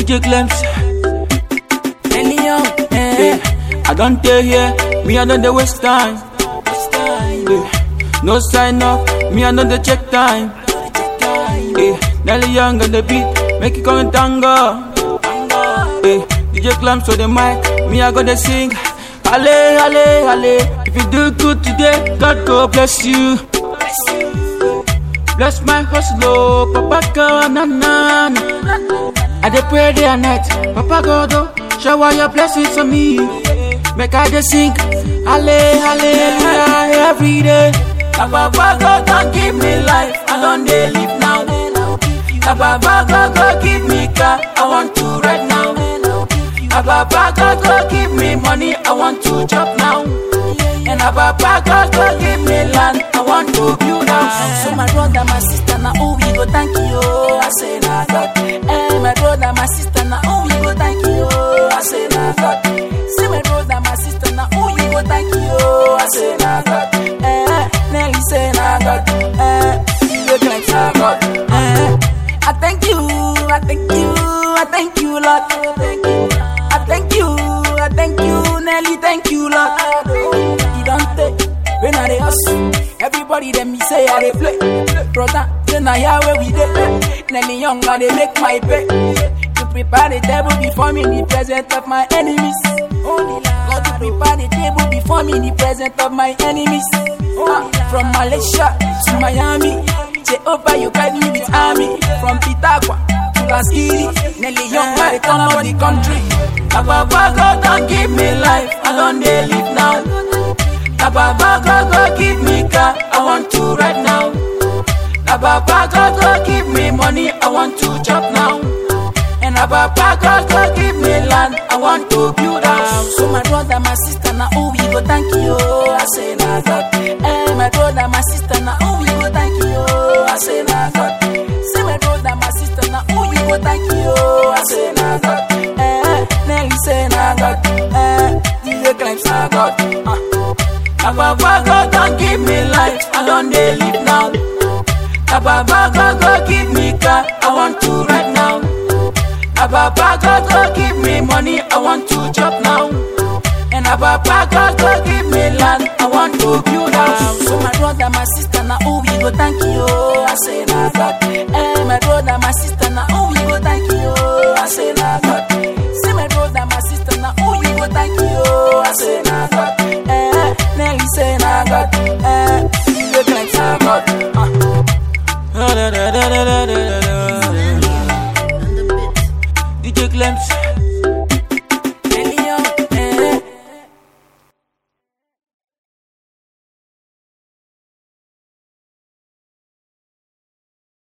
DJ Clems. Any young, Eh, eh. I don't tell here, me I don't dey waste time. Eh, no sign up, me I don't dey check time. Eh, Nelly Young on the beat, make it come and tango. Eh, DJ Clamps on the mic, me I gonna sing. Ale, ale, ale. If you do good today, God go bless you. Bless my hustle, oh, Papa God, na na na. I dey pray day and night, Papa God, oh, shower your blessings on me. Make I dey sing, ale, hallelujah every day. Na Papa God don give me life, I don dey live now. Na Papa God go give me car, I want to ride now. Na Papa God go give me money, I want to chop now. And na Papa God go give me land, I want to build house. So my brother, my sister, now who we go thank you? I say na God. Eh, my brother, my sister, now who we go thank you? I say na God. See my brother, my sister, now who you go thank you? I say na God. Eh, Nelly say na God. Eh, you claim na God. Eh, I thank you, I thank you, I thank you, Lord. I thank you, I thank you, Nelly, thank you, Lord. You don't take when I dey hustle. Everybody them me say I dey play. Brother, then I hear where we dey. Nelly young, I dey make my pay. To prepare the table before me in the presence of my enemies. God to prepare the table before me in the presence of my enemies. Ah, from Malaysia to Miami, Jehovah you guide me with army. From Pitagua to Laskiri, Nelly young, I dey turn up the country. Na Papa God don give me life, I don dey live now. Na Papa God go give me car, I want to ride now. Na Papa God go give me money, I want to chop now. And na Papa God go give me land, I want to build house. So my brother, my sister, now who we go thank you? I say na God. Eh, my brother, my sister, now who we go thank you? I say na God. Say my brother, my sister, now who you go thank you? I say na God. Eh, Nelly say na God. Eh, DJ claims na God. Ah. Na Papa God don give me life, I don dey live now. Na Papa God go give me car, I want to ride now. Na Papa God go give me money, I want to chop now. And na Papa God go give me land, I want to build house. So my brother, my sister, now who we go thank you? I say na God. Eh, my brother, my sister, now who we go thank you? I say na God. Say my brother, my sister, now who we go thank you? I say na God. Eh, Nelly say na God. Eh, you claim na God. Ah. DJ Clems.